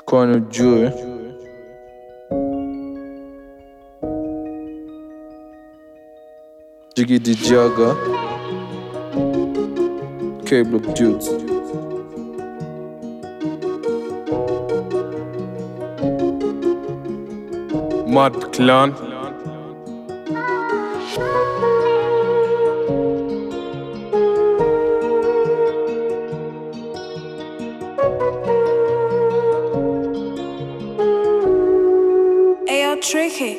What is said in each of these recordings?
kwani ujue Jiggy Jaga K-Block Dudes Mad Clan Ayo, tricky.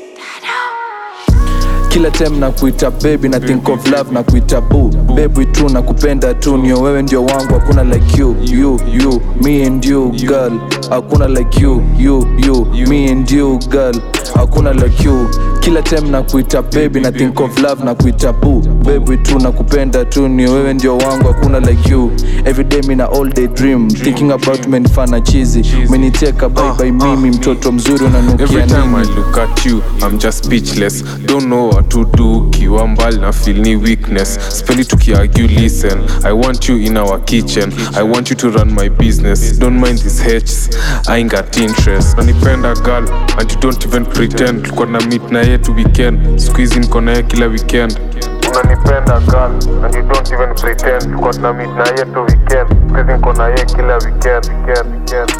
kila time na kuita baby na think of love na kuita boo baby tu na kupenda tu nio wewe ndio wangu hakuna like you you you me and you girl hakuna like you you you me and you girl hakuna like you kila time na kuita baby na think of love na kuita boo baby tu na kupenda tu nio wewe ndio wangu hakuna like you everyday mina all day dream thinking about menifana chizi meniteka bye bye mimi mtoto mzuri unanukia Every time I nini look at you, I'm just speechless. Don't know what to do. Kiwa mbali na feel ni weakness. Spendi tukiargue, listen. I want you in our kitchen. I want you to run my business. Don't mind these H's. I ain't got interest. Nanipenda girl, and you don't even pretend. Tulikuwa na meet na yetu weekend. Squeeze niko na yeye kila weekend. Unanipenda girl, and you don't even pretend. Tulikuwa na meet na yetu weekend. Squeeze niko na yeye kila weekend, weekend, weekend.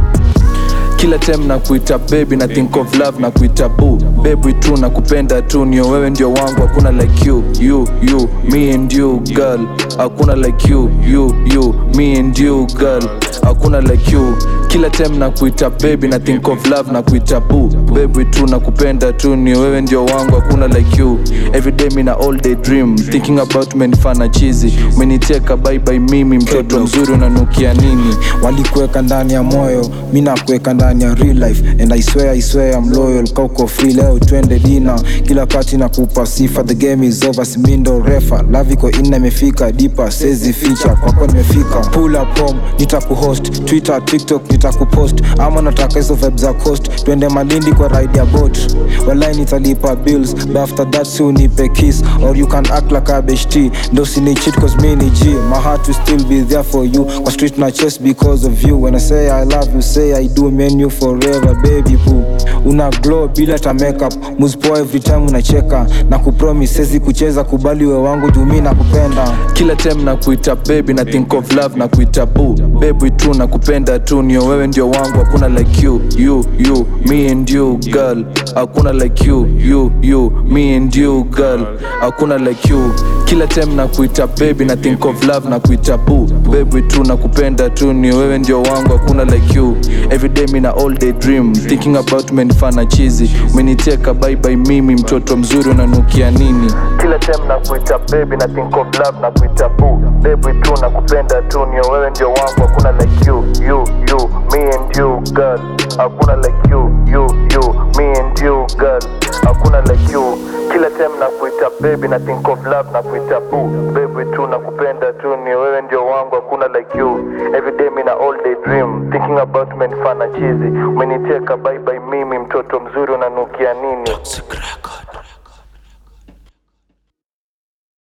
kila time na kuita baby na think of love na kuita boo baby tu na kupenda tu nio wewe ndio wangu hakuna like you you you me and you girl hakuna like you you you me and you girl hakuna like you kila time na kuita baby na think of love na kuita boo baby tu na kupenda tu nio wewe ndio wangu hakuna like you everyday mina all day dream thinking about menifana chizi meniteka bye bye mimi mtoto mzuri unanukia nini walikuweka ndani ya moyo mi nakuweka ndani ya real life and I swear, I swear I'm loyal kauko free leo twende dina kila kati na kupa sifa the game is over simindo refa love iko ina imefika dipa sezi ficha kwako nimefika pull up home nitakuhost twitter tiktok nitakupost ama nataka hizo vibe za coast twende malindi kwa ride ya boat walai nitalipa bills but after that si unipe kiss or you can act like a beshti ndo sinichit cause mi ni g my heart will still be there for you kwa street na chest because of you when I say I love you say I do mean you forever baby boo una glow bila ta makeup muzpoa every time unacheka na kupromise sezi kucheza kubali we wangu juu mi nakupenda kila time na kuita baby na think of love na kuita boo baby tu na kupenda tu nio wewe ndio wangu hakuna like you you you me and you girl hakuna like you you you me and you girl hakuna like you kila time na kuita baby na think of love na kuita boo baby tu na kupenda tu nio wewe ndio wangu hakuna like you everyday mina all day dream thinking about menifana chizi meniteka bye bye mimi mtoto mzuri unanukia nini kila time na kuita baby na think of love na kuita boo baby tu na kupenda tu nio wewe ndio wangu hakuna like you you you me and you girl hakuna like you you you me and you girl hakuna like you kila time na kuita baby na think of love na kuita boo baby tu na kupenda tu nio wewe ndio wangu hakuna like you everyday mina all day dream thinking about menifana chizi umeniteka bye bye mimi mtoto mzuri unanukia nini Toxic record.